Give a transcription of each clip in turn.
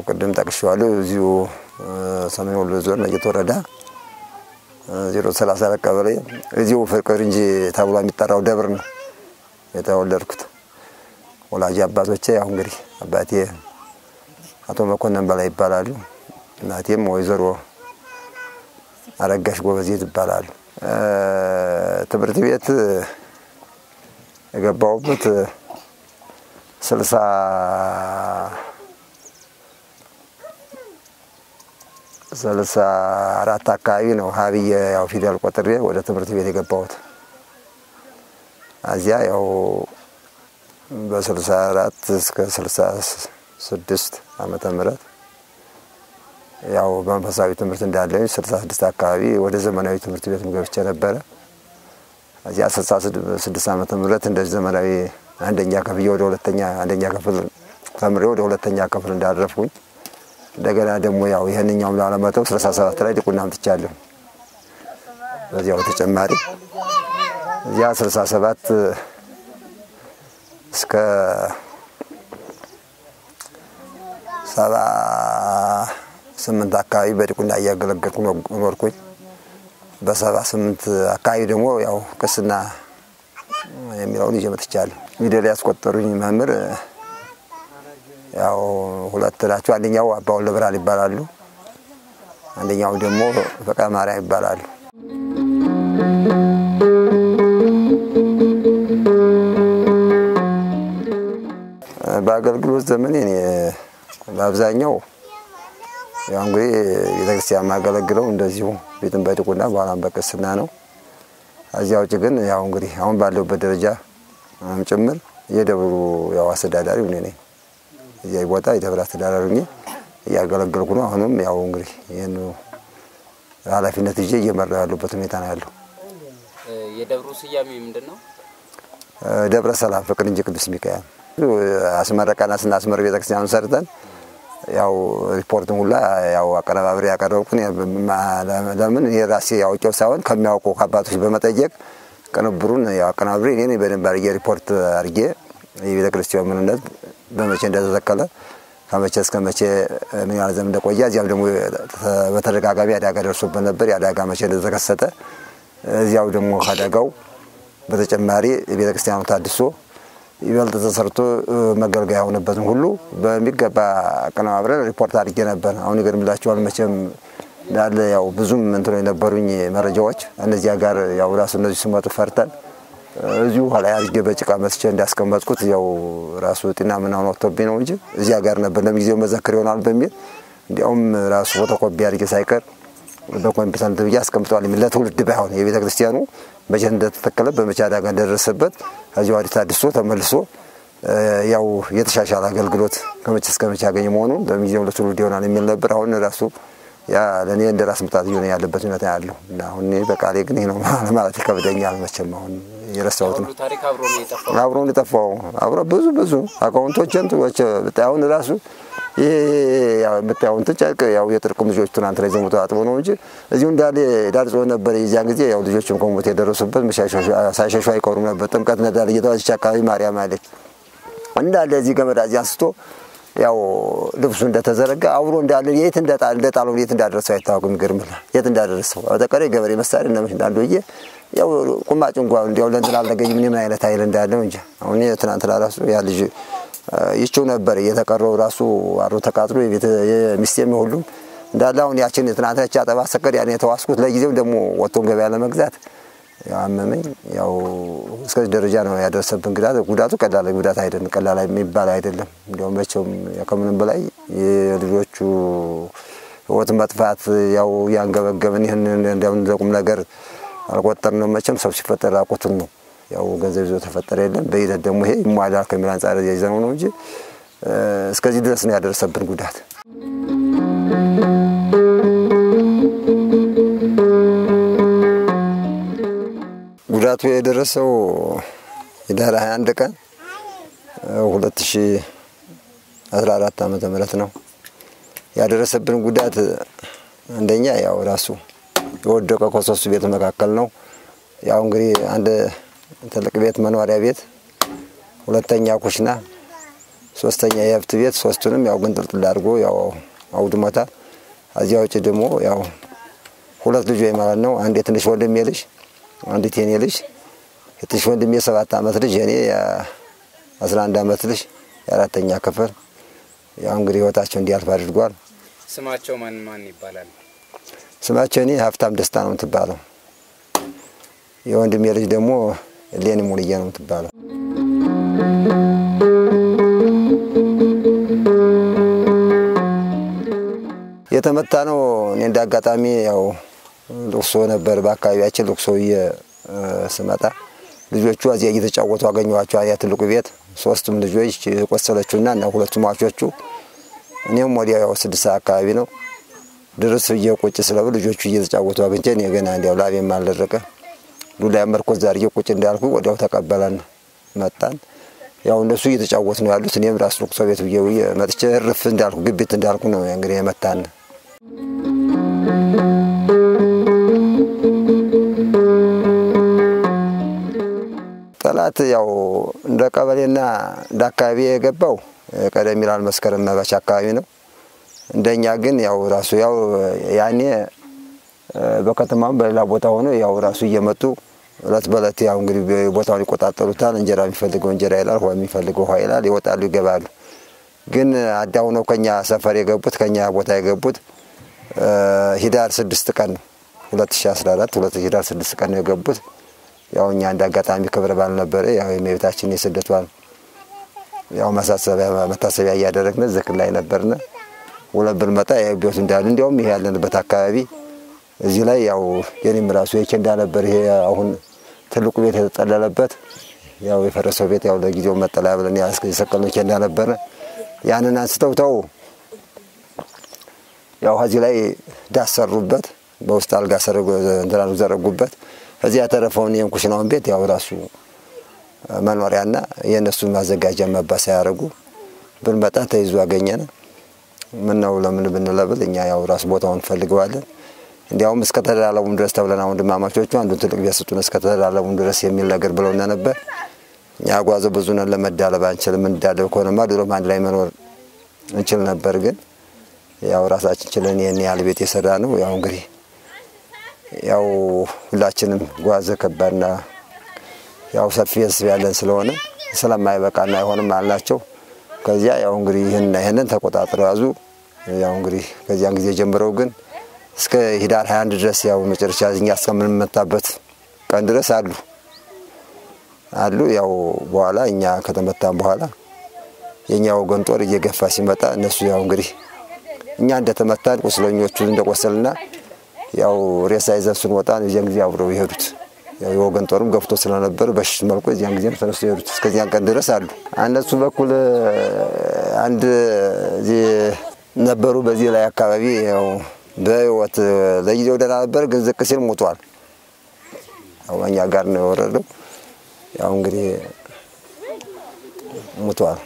ቅድም ጠቅሼዋለሁ። እዚሁ ሰሜን ወሎ ዞን ነጌት ወረዳ ዜሮ ሰላሳ አራት ቀበሌ እዚሁ ፍቅር እንጂ ተብሎ የሚጠራው ደብር ነው የተወለድኩት። ወላጅ አባቶቼ ያው እንግዲህ አባቴ አቶ መኮንን በላይ ይባላሉ። እናቴም ወይዘሮ አረጋሽ ጎበዜት ይባላሉ። ትምህርት ቤት የገባሁበት ስልሳ ስልሳ አራት አካባቢ ነው ሀብዬ ያው ፊደል ቆጥሬ ወደ ትምህርት ቤት የገባሁት። እዚያ ያው በስልሳ አራት እስከ ስልሳ ስድስት ዓመተ ምህረት ያው በመንፈሳዊ ትምህርት እንዳለኝ ስልሳ ስድስት አካባቢ ወደ ዘመናዊ ትምህርት ቤት ገብቼ ነበረ። እዚያ ስልሳ ስድስት ዓመተ ምህረት እንደዚህ ዘመናዊ አንደኛ ክፍል ወደ ሁለተኛ አንደኛ ክፍል ተምሬ ወደ ሁለተኛ ክፍል እንዳረፍኩኝ እንደገና ደግሞ ያው ይህንኛውም ላለመተው ስልሳ ሰባት ላይ ዲቁና አምጥቻለሁ። በዚያው ተጨማሪ እዚያ ስልሳ ሰባት እስከ ሰባ ስምንት አካባቢ በዲቁና እያገለገልኩ ኖርኩኝ። በሰባ ስምንት አካባቢ ደግሞ ያው ቅስና የሚለውን ይዤ መጥቻለሁ። ፊደል ያስቆጠሩኝ መምህር ያው ሁለት ናቸው። አንደኛው አባ ወልደ ብርሃን ይባላሉ። አንደኛው ደግሞ ፈቃ ማርያም ይባላሉ። በአገልግሎት ዘመን እኔ በአብዛኛው ያው እንግዲህ ቤተክርስቲያን የማገለግለው እንደዚሁ ቤትን በዲቁና በኋላም በቅስና ነው። እዚያ ውጭ ግን ያው እንግዲህ አሁን ባለሁበት ደረጃ ጭምር የደብሩ ያው አስተዳዳሪ እኔ ነኝ። እዚያ ቦታ የደብር አስተዳዳሪ ሆኜ እያገለገልኩ ነው። አሁንም ያው እንግዲህ ይህን ኃላፊነት ይዤ እየመራሁ ያሉበት ሁኔታ ነው ያለው። የደብሩ ስያሜ ምንድን ነው? ደብረ ሰላም ፍቅር እንጂ ቅዱስ ሚካኤል አስመረቀና ስናስመር ቤተክርስቲያኑን ሰርተን ያው ሪፖርትን ሁላ ያው አቀነባብሬ ያቀረብኩን ለምን እኔ ራሴ ያውቄው ሳይሆን ከሚያውቁ ከአባቶች በመጠየቅ ቅንብሩን ያው አቀነባብሬ እኔ በደንብ አድርጌ ሪፖርት አድርጌ የቤተ ክርስቲያኑ ምንነት በመቼ እንደተተከለ ከመቼ እስከ መቼ ምን ያህል ዘመን እንደቆየ እዚያም ደግሞ በተደጋጋሚ አደጋ ደርሶበት ነበር። የአደጋ መቼ እንደተከሰተ እዚያው ደግሞ ከአደጋው በተጨማሪ የቤተ ክርስቲያኑ ታድሶ ይበልጥ ተሰርቶ መገልገያ የሆነበትን ሁሉ በሚገባ አቀነባብረን ሪፖርት አድርጌ ነበር። አሁን ይገርምላችኋል መቼም እንዳለ ያው ብዙም እንትኖ የነበሩኝ መረጃዎች እነዚያ ጋር ያው ራሱ እነዚህ ሲመጡ ፈርተን እዚሁ ኋላ አድርጌ በጭቃ መስቼ እንዳስቀመጥኩት ያው ራሱ ጤና ምናምን ወጥቶብኝ ነው እንጂ እዚያ ጋር ነበር ለጊዜው መዘክር ይሆናል በሚል እንዲያውም ራሱ ፎቶኮፒ አድርጌ ሳይቀር በኮምፒውተር እንትን ብዬ አስቀምጠዋል። ለትውልድ ባይሆን የቤተ ክርስቲያኑ መቼ እንደተተከለ በመቼ አደጋ እንደደረሰበት ከዚህ ወዲህ ታድሶ ተመልሶ ያው የተሻሻለ አገልግሎት ከመቼ እስከ መቼ ያገኘ መሆኑን በጊዜው ለትውልድ ይሆናል የሚል ነበር። አሁን ራሱ ያ ለእኔ እንደ ራስ ምታት እየሆነ ያለበት ሁኔታ ያለው እና አሁን እኔ በቃሌ ግን ይህ ነው ማለት ይከብደኛል። መቼም አሁን የረሳሁት ነው። ታሪክ አብሮ ነው የጠፋው። አብሮ ነው የጠፋው። አብሮ ብዙ ብዙ አካውንቶችን ትወች አሁን ራሱ ይሄ የምታየውን ጨርቅ ያው የጥርቅም ልጆች ትናንት ላይ ዘሙቶ አጥቦ ነው እንጂ እዚሁ እንዳለ ዳር ጾም ነበር። የዚያን ጊዜ ያው ልጆችም ከሞት የደረሱበት ሳይሸሹ አይቀሩም ነበር። ጥምቀት ነዳል እየተባለች አካባቢ ማርያም አለች እንዳለ እዚህ ገመድ እዚህ አንስቶ ያው ልብሱ እንደተዘረጋ አብሮ እንዳለ የት እንደጣለው የት እንዳደረሰው አይታወቅም። ይገርምል የት እንዳደረሰው በተቀረ ገበሬ መሳሪያ እንደምሽ እንዳሉ ዬ ያው ቁማጭ እንኳ እንዲያው ለእንትን አልተገኝ ምን ምን አይነት ኃይል እንዳለው እንጂ አሁን ትናንትና ራሱ ያ ልጅ ይችው ነበር እየተቀረው ራሱ አሮ ተቃጥሎ የሚስቴም ሁሉም እንዳለ አሁን ያችን ትናንትናቻ አጠባ ሰቀድ ያን የተዋስኩት ለጊዜው ደግሞ ወጥቶን ገበያ ለመግዛት ያው አመመኝ። ያው እስከዚህ ደረጃ ነው ያደረሰብን ጉዳት። ጉዳቱ ቀላል ጉዳት አይደለም፣ ቀላል የሚባል አይደለም። እንዲያውም መቼም ከምንም በላይ የልጆቹ ሕይወት መጥፋት ያው ያንገበገብን ይህን እንዲያውም ለቁም ነገር አልቆጠርነው። መቼም ሰው ሲፈጠር ራቁቱን ነው ያው ገንዘብ ይዞ ተፈጠረ የለም። በሂደት ደግሞ ይሄ ይሟላል ከሚል አንጻር ያይዘነው ነው እንጂ እስከዚህ ድረስ ነው ያደረሰብን ጉዳት። ጉዳቱ የደረሰው ህዳር 21 ቀን 2014 ዓመተ ምህረት ነው ያደረሰብን ጉዳት። አንደኛ ያው ራሱ የወደቀ ከሶስቱ ቤት መካከል ነው። ያው እንግዲህ አንድ ትልቅ ቤት መኖሪያ ቤት፣ ሁለተኛ ኩሽና፣ ሶስተኛ የሀብት ቤት ሶስቱንም ያው ግንጥልጥል አድርጎ ያው አውድሞታል። እዚያ ውጭ ደግሞ ያው ሁለት ልጆች ማለት ነው። አንድ የትንሽ ወንድሜ ልጅ፣ አንዲት የኔ ልጅ። የትንሽ ወንድሜ የሰባት ዓመት ልጅ፣ የኔ የአስራ አንድ ዓመት ልጅ የአራተኛ ክፍል ያው እንግዲህ ህይወታቸው እንዲያልፍ አድርጓል። ስማቸው ማን ማን ይባላል? ስማቸው እኔ ሀብታም ደስታ ነው የምትባለው። የወንድሜ ልጅ ደግሞ ሌኒ ሙልዬ ነው የምትባለው። የተመታ ነው። እኔ እንደ አጋጣሚ ያው ልቅሶ ነበር በአካባቢያችን። ልቅሶ ብዬ ስመጣ ልጆቹ እዚያ እየተጫወቱ አገኘኋቸው። ያ ትልቁ ቤት ሶስቱም ልጆች የቆሰለችውና እና ሁለቱ ሟቾቹ እኔም ወዲያው ያው ስድስት ሰዓት አካባቢ ነው ድርስ ብዬ ቁጭ ስለብ ልጆቹ እየተጫወቱ አግኝቼ እኔ ገና እንዲያው ላቤም አልደረቀ ዱላ መርኮዝ አድርጌ ቁጭ እንዳልኩ ወዲያው ተቀበለን መጣን። ያው እነሱ እየተጫወቱ ነው ያሉት። እኔም ራሱ ልቅሶ ቤት ብዬ ብዬ መጥቼ እርፍ እንዳልኩ ግቢት እንዳልኩ ነው እንግዲህ የመታን። ጠላት ያው እንደ ቀበሌና እንደ አካባቢ የገባው ቀደም ይላል መስከረም መባቻ አካባቢ ነው። እንደኛ ግን ያው ራሱ ያው ያኔ በከተማም በሌላ ቦታ ሆኖ ያው ራሱ እየመጡ እለት በእለት ያው እንግዲህ ቦታውን ይቆጣጠሩታል። እንጀራ የሚፈልገው እንጀራ ይላል፣ ውሃ የሚፈልገው ውሃ ይላል። ይወጣሉ፣ ይገባሉ። ግን አዳው ነው ከኛ ሰፈር የገቡት ከኛ ቦታ የገቡት ሂዳር ስድስት ቀን ነው 2014 ሁለት ሂዳር ስድስት ቀን ነው የገቡት። ያው እኛ እንደ አጋጣሚ ክብረ በዓል ነበረ። ያው የእመቤታችን የስደቷን ያው ማሳሰቢያ መታሰቢያ እያደረግን ዝክር ላይ ነበርነ። ውለን ብንመጣ ያው ቤቱ እንዳለ እንዲያውም ይሄ ያለንበት አካባቢ እዚህ ላይ ያው የኔም ራሱ የኬንዳ ነበር። ይሄ አሁን ትልቁ ቤት የተጠለለበት ያው የፈረሰው ቤት ያው ለጊዜው መጠለያ ብለን የሰቀልነው ኬንዳ ነበረ። ያንን አንስተው ተው ያው ከዚህ ላይ ዳስ ሰሩበት፣ በውስጥ አልጋ እንትናኑ ዘረጉበት። እዚህ ያተረፈውን ይህን ኩሽናውን ቤት ያው ራሱ መኖሪያና የእነሱን ማዘጋጃ መባሳ ያደረጉ ብንመጣ ተይዞ አገኘን። ምን ነው ለምን ብንለብል እኛ ያው ራሱ ቦታውን እንፈልገዋለን እንዲያውም እስከ ተደላለሙም ድረስ ተብለን ወንድማማቾቹ አንዱን ትልቅ ቤት ስጡን እስከ ተደላለሙም ድረስ የሚል ነገር ብለውና ነበር። እኛ ጓዘ ብዙ ነን፣ ለመዳለብ አንችልም። እንዳለብ ከሆነማ ድሮም አንድ ላይ መኖር እንችል ነበር። ግን ያው ራሳችን ችለን ይህን ያህል ቤት የሰራ ነው። ያው እንግዲህ ያው ሁላችንም ጓዘ ከባድና ያው ሰፊ ህዝብ ያለን ስለሆነ ስለማይበቃና አይሆንም አልናቸው። ከዚያ ያው እንግዲህ ይህንና ይህንን ተቆጣጥረው ያዙ። ያው እንግዲህ ከዚያን ጊዜ ጀምረው ግን እስከ ሂዳር 21 ድረስ ያው መጨረሻ እኛ እስከምንመታበት ቀን ድረስ አሉ አሉ። ያው በኋላ እኛ ከተመታን በኋላ የእኛ ወገን ጦር እየገፋ ሲመጣ እነሱ ያው እንግዲህ እኛ እንደተመታን ቁስለኞቹ እንደቆሰልና ያው ሬሳ ይዘን ስንወጣ የዚያን ጊዜ አብረው የሄዱት ያው የወገን ጦርም ገፍቶ ስለነበር በሽት መልኩ እዚያን ጊዜ ተነስቶ የሄዱት እስከዚያን ቀን ድረስ አሉ። እነሱ በኩል አንድ ነበሩ በዚህ ላይ አካባቢ ያው በህይወት ለጊዜው ደህና ነበር፣ ግን ዝቅ ሲል ሞቷል። ያው እኛ ጋር ነው የወረደው። ያው እንግዲህ ሞቷል።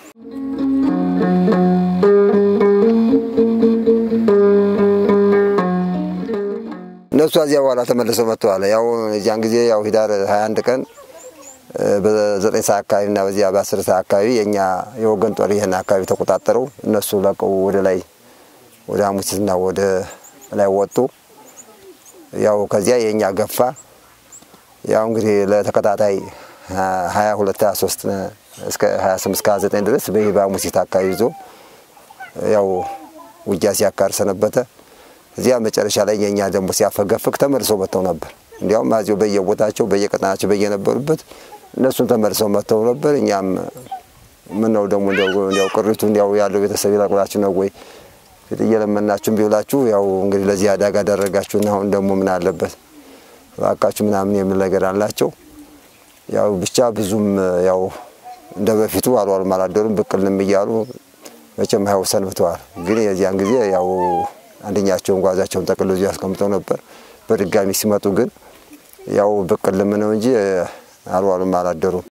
እነሱ እዚያ በኋላ ተመልሰው መጥተዋል። ያው እዚያን ጊዜ ያው ሂዳር 21 ቀን በዘጠኝ ሰዓት አካባቢ እና በዚያ በአስር ሰዓት አካባቢ የእኛ የወገን ጦር ይህን አካባቢ ተቆጣጠረው። እነሱ ለቀው ወደ ላይ ወደ ሐሙሲትና ወደ ላይ ወጡ። ያው ከዚያ የእኛ ገፋ። ያው እንግዲህ ለተከታታይ 22 23 እስከ 28 እስከ 29 ድረስ በይህ በሐሙሲት አካባቢ ይዞ ያው ውጊያ ሲያካር ሰነበተ። እዚያ መጨረሻ ላይ የእኛ ደግሞ ሲያፈገፍግ ተመልሰው መጥተው ነበር። እንዲያውም አዚሁ በየቦታቸው በየቀጠናቸው በየነበሩበት እነሱን ተመልሰው መጥተው ነበር። እኛም ምን ነው ደግሞ እንዲያው ቅሪቱ እንዲያው ያለው ቤተሰብ ይለቁላችሁ ነው ወይ ፊት እየለመናችሁም ቢውላችሁ ያው እንግዲህ ለዚህ አደጋ ደረጋችሁና አሁን ደግሞ ምን አለበት እባካችሁ ምናምን የሚል ነገር አላቸው። ያው ብቻ ብዙም ያው እንደ በፊቱ አልዋሉም አላደሩም ብቅልም እያሉ መቼም ያው ሰንብተዋል። ግን የዚያን ጊዜ ያው አንደኛቸውን ጓዛቸውን ጠቅልሎ እዚሁ ያስቀምጠው ነበር። በድጋሚ ሲመጡ ግን ያው ብቅልም ነው እንጂ አልዋሉም አላደሩም።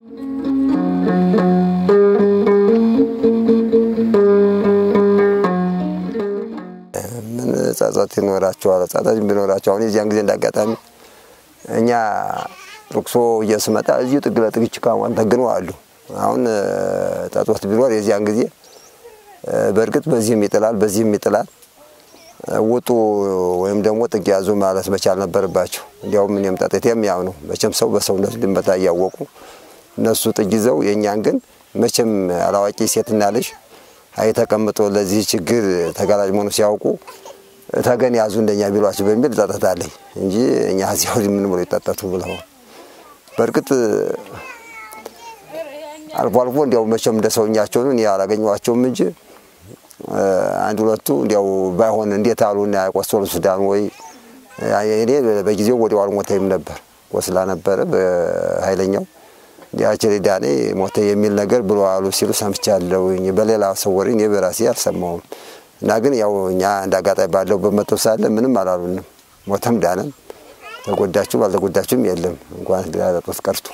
ምን ጸጸት ይኖራቸዋል? ጸጸት ቢኖራቸው አሁን የዚያን ጊዜ እንዳጋጣሚ እኛ ልቅሶ እየስመጣ እዚሁ ጥግ ለጥግ ችካዋን ተግነው አሉ። አሁን ጸጸት ቢኖር የዚያን ጊዜ በእርግጥ በዚህም ይጥላል፣ በዚህም ይጥላል። ውጡ ወይም ደግሞ ጥግ ያዙ ማለት መቻል ነበረባቸው። እንዲያውም እኔም ጠጥቴም ያው ነው መቼም ሰው በሰውነቱ ሊመታ እያወቁ እነሱ ጥግ ይዘው የእኛን ግን መቼም አላዋቂ ሴትና ልጅ አይ ተቀምጦ ለዚህ ችግር ተጋላጭ መሆኑ ሲያውቁ ተገን ያዙ እንደኛ ቢሏቸው በሚል ጠጠታለኝ እንጂ እኛ እዚያው ምን ብሎ ይጠጠቱ ብለው በእርግጥ አልፎ አልፎ እንዲያው መቼም እንደ ሰውኛቸውን እኔ አላገኘኋቸውም እንጂ አንድ ሁለቱ እንዲያው ባይሆን እንዴት አሉና ቆሰሉ ሱዳን ወይ እኔ በጊዜው ወዲያው አልሞተኝም ነበር ቆስላ ነበረ በኃይለኛው እንዲያቸው ዳኔ ሞተ የሚል ነገር ብሎ አሉ ሲሉ ሰምቻለሁ። በሌላ ሰው ወሬ እኔ በራሴ አልሰማሁም። እና ግን ያው እኛ እንደ አጋጣሚ ባለው በመጠው ሳለ ምንም አላሉንም። ሞተም ዳነም ተጎዳችሁ ባልተጎዳችሁም የለም እንኳን ሊያጠጡት ቀርቶ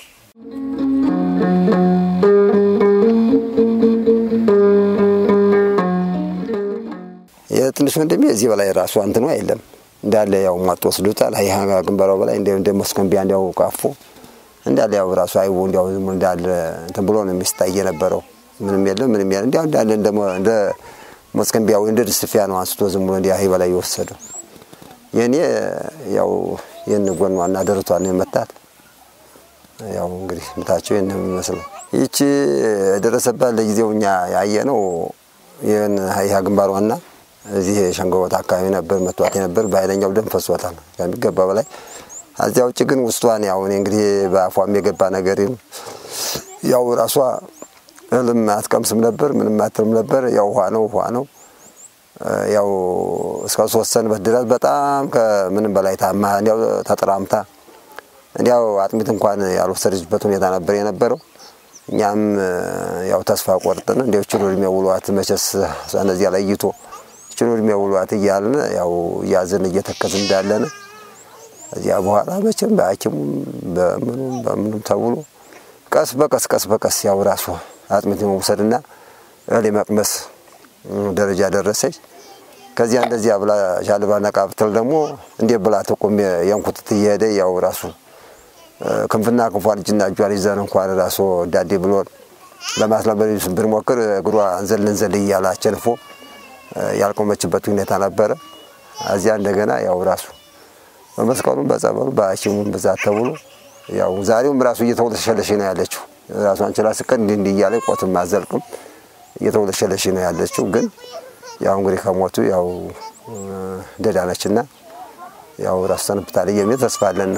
የትንሽ ወንድሜ እዚህ በላይ ራሱ እንትኗ የለም እንዳለ ያው ሟጥ ወስዱታል። ይህ ግንባራው በላይ እንደ መስከንቢያ እንዲያው ቃፎ እንዳለ ያው ራሱ አይቡ እንዲያው ዝም እንዳለ እንትን ብሎ ነው የሚስታይ የነበረው። ምንም የለም ምንም የለም እንዲያው እንዳለ እንደ መስከንቢያ ወይ እንደ ድስፊያ ነው አንስቶ ዝም ብሎ እንዲያ ይህ በላይ የወሰደው። የእኔ ያው ይህን ጎኗና ደረቷን ነው የመታት። ያው እንግዲህ ምታቸው ይህን የሚመስለው ይቺ የደረሰባት ለጊዜው እኛ ያየ ነው ይህን ይህ ግንባሯና እዚህ ሸንጎቦት አካባቢ ነበር መቷት የነበር በኃይለኛው ደም ፈሷታል ከሚገባ በላይ። እዚያ ውጭ ግን ውስጧን ያው እኔ እንግዲህ በአፏም የገባ ነገር ያው ራሷ እህልም አትቀምስም ነበር፣ ምንም አትልም ነበር። ያው ውሃ ነው ውሃ ነው። ያው እስከ ሶስት ሰንበት ድረስ በጣም ከምንም በላይ ታማ እንዲያው ተጠራምታ እንዲያው አጥሚት እንኳን ያልወሰደችበት ሁኔታ ነበር የነበረው። እኛም ያው ተስፋ ቆርጥን እንዲያው ችሎ እድሜ ውሏት መቼስ እነዚያ ላይ ይቶ ችሎ እድሜ ውሏት እያልን ያው እያዝን እየተከዝን እንዳለን እዚያ በኋላ መቼም በሐኪሙም በምኑም በምኑም ተብሎ ቀስ በቀስ ቀስ በቀስ ያው ራሱ አጥሚት የመውሰድና እህል የመቅመስ ደረጃ ደረሰች። ከዚያ እንደዚያ ብላ ሻልባ ነቃ ብትል ደግሞ እንዴት ብላ ትቁም የንኩትት እየሄደ ያው ራሱ ክንፍና ክንፏን እጅና እጇን ይዘን እንኳን ራሱ ዳዴ ብሎን ለማስለመድ ብንሞክር እግሯ እንዘል እንዘል እያለ አቸንፎ ያልቆመችበት ሁኔታ ነበረ። እዚያ እንደገና ያው ራሱ በመስቀሉም በጸበሉ በሐኪሙም ብዛት ተብሎ ያው ዛሬውም ራሱ እየተወለሸለሽ ነው ያለችው። ራሷን ችላ ስቀን እንዲህ እንዲህ እያለ ቆትም አዘልቅም እየተወለሸለሽ ነው ያለችው። ግን ያው እንግዲህ ከሞቱ ያው ደዳነችና ያው ራሱ ሰንብታለች የሚል ተስፋ አለን።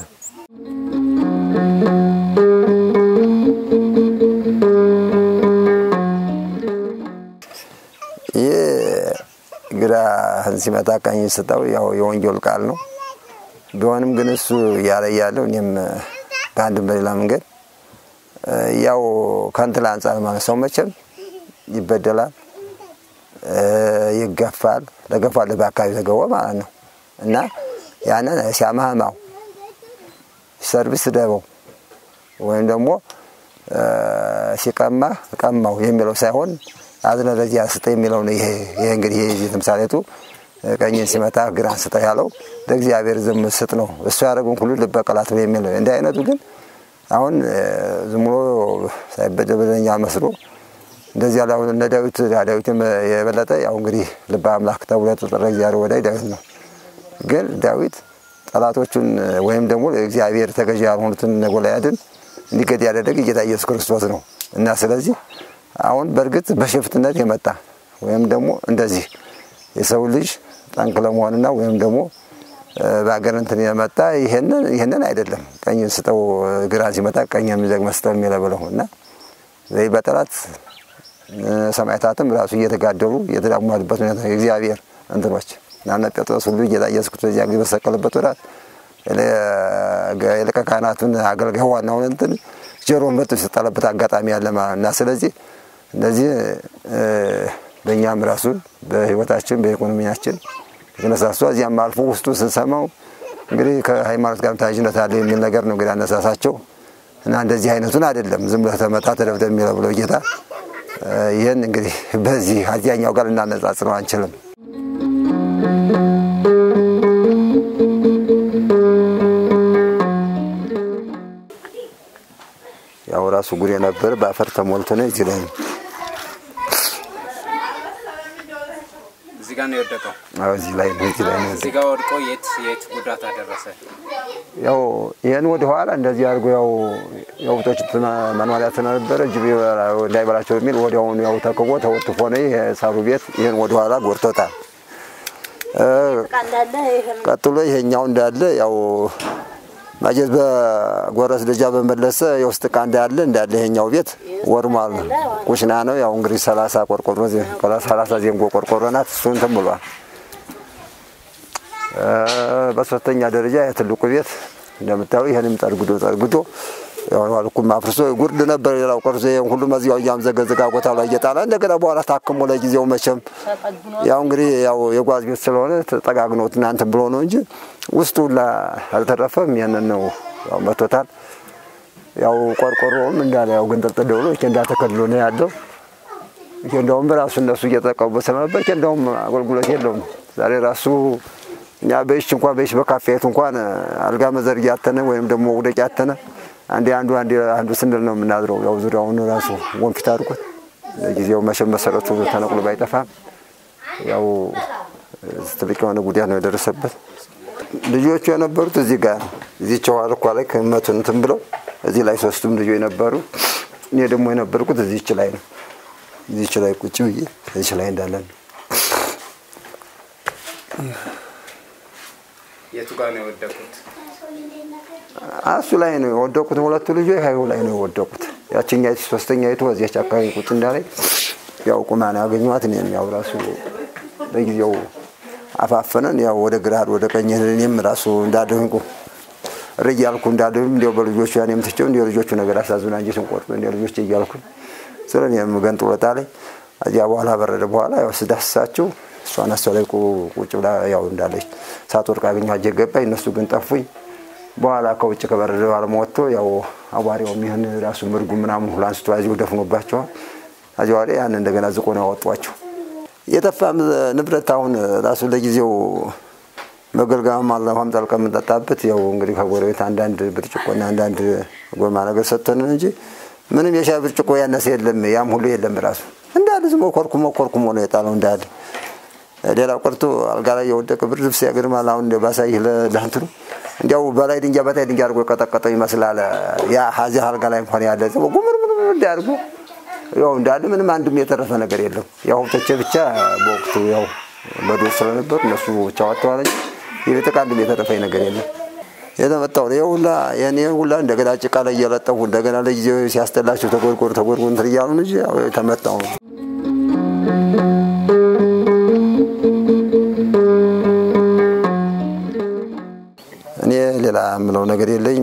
ይህ ግራ ሲመታ ቀኝ ስጠው ያው የወንጌል ቃል ነው። ቢሆንም ግን እሱ እያለ ያለው እኔም በአንድም በሌላ መንገድ ያው ከእንትን አንጻር ማለት ሰው መቼም ይበደላል፣ ይገፋል። ለገፋል በአካባቢ ተገወ ማለት ነው እና ያንን ሲያማህማው ሰርቪስ ደበው ወይም ደግሞ ሲቀማህ ቀማው የሚለው ሳይሆን አዝነ ለዚያ ስጠ የሚለው ነው። ይሄ ይሄ እንግዲህ ይሄ ተምሳሌቱ ቀኝን ሲመታ ግራን ስጠ ያለው ለእግዚአብሔር ዝም ስጥ ነው። እሱ ያደረገውን ሁሉ ልበቀላት ነው የሚለው። እንዲህ አይነቱ ግን አሁን ዝም ብሎ ሳይበደል በደለኛ መስሎ እንደዚያ ላይ አሁን እነ ዳዊት ዳዊት የበለጠ ያው እንግዲህ ልበ አምላክ ተብሎ የተጠራ እግዚአብሔር ወዳጅ ዳዊት ነው። ግን ዳዊት ጠላቶቹን ወይም ደግሞ እግዚአብሔር ተገዥ ያልሆኑትን እነ ጎልያድን እንዲገድ ያደረገ ጌታ ኢየሱስ ክርስቶስ ነው እና ስለዚህ አሁን በእርግጥ በሽፍትነት የመጣ ወይም ደግሞ እንደዚህ የሰው ልጅ ጠንቅ ለመሆንና ወይም ደግሞ በሀገር እንትን የመጣ ይሄንን አይደለም። ቀኝን ስጠው ግራን ሲመጣ ቀኝ የሚዘግመ ስጠው የሚለብለው እና በጠላት ሰማዕታትም ራሱ እየተጋደሉ እየተዳሟሉበት ሁኔታ የእግዚአብሔር እንትኖች ናነ ጴጥሮስ ሁሉ ጌታ ኢየሱስ ክርስቶስ ያ ጊዜ በተሰቀለበት ወራት የሊቀ ካህናቱን አገልጋይ ዋናውን እንትን ጆሮን በጥፍ የሰጠለበት አጋጣሚ ያለ ማለት እና ስለዚህ እነዚህ በእኛም ራሱን በህይወታችን በኢኮኖሚያችን የተነሳሱ እዚያም አልፎ ውስጡ ስንሰማው እንግዲህ ከሃይማኖት ጋር ተያያዥነት አለ የሚል ነገር ነው እንግዲህ አነሳሳቸው እና እንደዚህ አይነቱን አይደለም ዝም ብለህ ተመታ ተደብደብ የሚለው ብለው ጌታ ይህን እንግዲህ በዚህ አዚያኛው ጋር ልናነጻጽረው አንችልም። ያው ራሱ ጉሬ ነበር በአፈር ተሞልቶ ነው እዚህ ላይ ጋር ነው የወደቀው። አዎ፣ እዚህ ላይ ነው እዚህ ላይ ነው እዚህ ጋር ወድቆ የት የት ጉዳት አደረሰ? ያው ይህን ወደ ኋላ እንደዚህ አድርጎ ያው የውጦች መኖሪያ ስለነበረ ጅብ እንዳይበላቸው የሚል ወዲያውኑ ያው ተክቦ ተወትፎ ነው ይሄ ሳሩ ቤት ይህን ወደ ኋላ ጎድቶታል። እ፣ ቀጥሎ ይሄኛው እንዳለ ያው ማጀት በጎረስ ደጃ በመለሰ የውስጥ ዕቃ እንዳለ እንዳለ ይሄኛው ቤት ወድሟል። ኩሽና ነው ያው እንግዲህ ሰላሳ ቆርቆሮ ሰላሳ ዜንጎ ቆርቆሮ ናት። እሱ እንትን ብሏል። እ፣ በሶስተኛ ደረጃ የትልቁ ቤት እንደምታዩ ይህንም ጠርግዶ ጠርግዶ ያው አልኩም አፍርሶ ጉርድ ነበር። ሌላው ቀርዞ ይሄን ሁሉ መዚያው እያምዘገዘጋ ቦታ ላይ እየጣለ እንደገና በኋላ ታክሞ ለጊዜው መቼም ያው እንግዲህ ያው የጓዝ ቤት ስለሆነ ተጠጋግኖ እናንተ ብሎ ነው እንጂ ውስጡ ሁላ አልተረፈም። ያንን ነው ያው መቶታል። ያው ቆርቆሮውም እንዳለ ያው ግንጥልጥል ብሎ ኬንዳ ተከልሎ ነው ያለው። ኬንዳውም በራሱ እነሱ እየጠቀሙበት ስለነበር ኬንዳውም አገልግሎት የለውም። ዛሬ ራሱ እኛ በይሽ እንኳን በይሽ በካፌቱ እንኳን አልጋ መዘርጊያ ያተነ ወይም ደግሞ ውደቅ ያተነ አንዴ አንዱ አንዴ አንዱ ስንል ነው የምናድረው። ያው ዙሪያውን ራሱ ወንፊት አድርጎት ለጊዜው መቼም መሰረቱ ተነቅሎ ባይጠፋም ያው ትልቅ የሆነ ጉዳት ነው የደረሰበት። ልጆቹ የነበሩት እዚህ ጋር ነው። እዚህ ቸዋርኳ ላይ ከመቱን እንትን ብለው እዚህ ላይ ሶስቱም ልጆች የነበሩ እኔ ደግሞ የነበርኩት እዚች ላይ ነው። እዚች ላይ ቁጭ ብዬ እዚች ላይ እንዳለን የቱ ጋር ነው የወደቁት? እሱ ላይ ነው የወደቁት። ሁለቱ ልጆች ሀይሁ ላይ ነው የወደቁት። ያችኛይቱ ሶስተኛይቱ እዚያች አካባቢ ቁጭ እንዳላይ ያው ቁማ ነው ያገኘኋት። እኔም ያው ራሱ በጊዜው አፋፈነን ያው ወደ ግራ ወደ ቀኝ እኔም ራሱ እንዳደንቁ ርግ ያልኩ እንዳደም እንዲያው በልጆቹ ያኔም ትቼው እንዲያው ልጆቹ ነገር አሳዝና እንጂ ስንቆርጥ እንዲያው ልጆች እያልኩ ስለ እኔም ገንጥ ወጣ ላይ እዚያ በኋላ በረደ በኋላ ያው ስዳስሳቸው እሷን አሷ ላይ ቁጭ ብላ ያው እንዳለች ሳትወድቅ አገኘኋት። ገባኝ። እነሱ ግን ጠፉኝ። በኋላ ከውጭ ከበረደ በኋላ ወጥቶ ያው አቧሪው የሚሆን ራሱ ምርጉ ምናምን ሁሉ አንስቶ እዚሁ ደፍኖባቸዋል። ከዚያ በኋላ ያን እንደገና ዝቆ ነው ያወጧቸው። የጠፋ ንብረት አሁን ራሱ ለጊዜው መገልገያም አለ ውሃም ጠልቀ የምንጠጣበት ያው እንግዲህ ከጎረቤት አንዳንድ ብርጭቆና አንዳንድ ጎማ ነገር ሰጥተን እንጂ ምንም የሻይ ብርጭቆ ያነሰ የለም። ያም ሁሉ የለም። ራሱ እንዳለ ዝም ብሎ ኮርኩሞ ኮርኩሞ ነው የጣለው እንዳለ። ሌላው ቀርቶ አልጋ ላይ የወደቀ ብርድ ልብስ ያገርማል። አሁን እንደ ባሳይህ ለእንትኑ እንዲያው በላይ ድንጋይ በታይ ድንጋይ አድርጎ የቀጠቀጠው ይመስላል። ያ ሀዚህ አልጋ ላይ እንኳን ያለ ዝም ብሎ ጉምር ምን ምን አድርጎ ያው እንዳለ ምንም አንድም የተረፈ ነገር የለም። ያው ሀብቶቼ ብቻ በወቅቱ ያው በዶር ስለነበሩ እነሱ ብቻ ወጥተዋል እንጂ የቤት ዕቃ አንድም የተረፈኝ ነገር የለም። የተመጣው ነው ሁላ የኔ ሁላ እንደገና ጭቃ ላይ እየለጠፉ እንደገና ለጊዜው ሲያስጠላቸው ተጎርጎር ተጎርጎር እንትን እያሉ እንጂ ያው የተመጣው ነው። እኔ ሌላ የምለው ነገር የለኝ።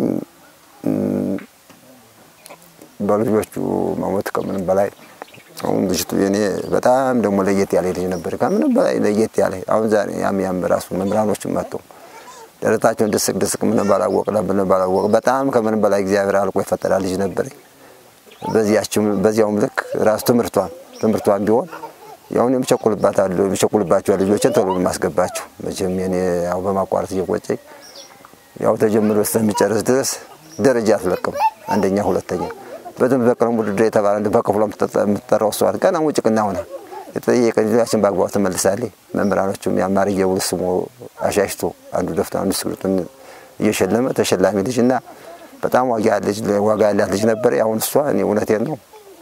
በልጆቹ መሞት ከምንም በላይ አሁን ልጅቱ የኔ በጣም ደግሞ ለየት ያለ ልጅ ነበር። ከምንም በላይ ለየት ያለ አሁን ዛሬ ያም ያም ራሱ መምህራኖችም መጥተው ደረታቸውን ድስቅ ድስቅ ምን ባላወቅ ምን ባላወቅ በጣም ከምንም በላይ እግዚአብሔር አልቆ የፈጠራ ልጅ ነበር። በዚያችም በዚያውም ልክ ራሱ ትምህርቷን ትምህርቷን ቢሆን ያሁን የምቸኩልባታለሁ የምቸኩልባቸው ልጆችን ቶሎ የማስገባቸው መቼም የኔ ያው በማቋረጥ እየቆጨኝ ያው ተጀምሮ እስከሚጨርስ ድረስ ደረጃ አትለቅም። አንደኛ ሁለተኛ በደንብ በቀለም ውድድር የተባለ በክፍሏ የምትጠራው እሷ ገና ውጭቅና ሆና የተጠየቀ ልጃችን በአግባቡ ትመልሳለች። መምህራኖቹም ያማር እየውል ስሞ አሻሽቶ አንዱ ደፍቶ አንዱ እስክሪብቶን እየሸለመ ተሸላሚ ልጅ እና በጣም ዋጋ ልጅ ዋጋ ያላት ልጅ ነበር። አሁን እሷ እኔ እውነቴን ነው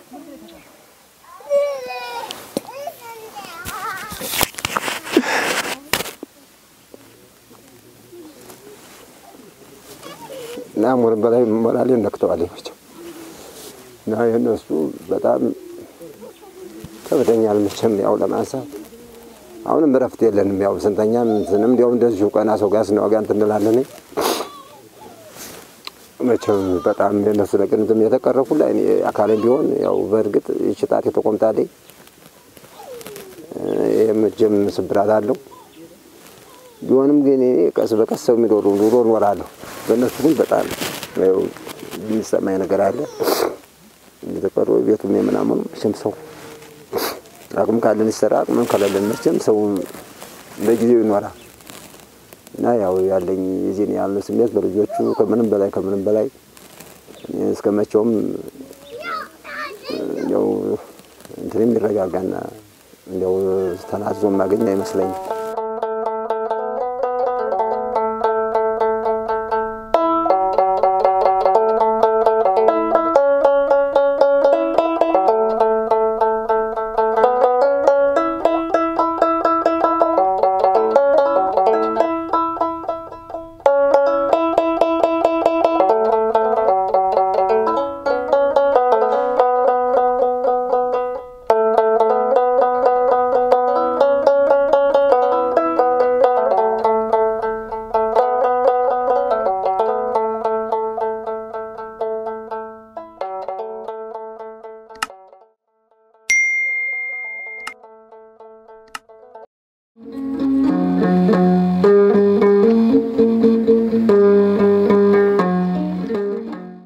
እና ሞርም በላይ ሞራሌ ነክተዋል መቼም እና የእነሱ በጣም ከብደኛል መቼም ያው ለማንሳት አሁንም እረፍት የለንም። ያው ስንተኛም ስንም እንዲያው እንደዚሁ ቀና ሰው ጋር ስንዋጋ እንትን እንላለን። መቼም በጣም የእነሱ ነገር ዝም የተቀረፉ ላይ እኔ አካሌም ቢሆን ያው በእርግጥ ይህች ጣት የተቆምጣልኝ ይህም እጄም ስብራት አለው ቢሆንም ግን እኔ ቀስ በቀስ ሰው የሚኖሩ ኑሮ እኖራለሁ። በእነሱ ግን በጣም የሚሰማኝ ነገር አለ። የተቀሩ ቤቱም የምናምኑ መቼም ሰው አቅም ካለን ይሰራ፣ አቅምም ከሌለን መቼም ሰው ለጊዜው ይኖራል እና ያው ያለኝ የዚህን ያለ ስሜት በልጆቹ ከምንም በላይ ከምንም በላይ እስከ መቼውም ያው እንትን የሚረጋጋና እንዲያው ተናዞ የማገኝ አይመስለኝም።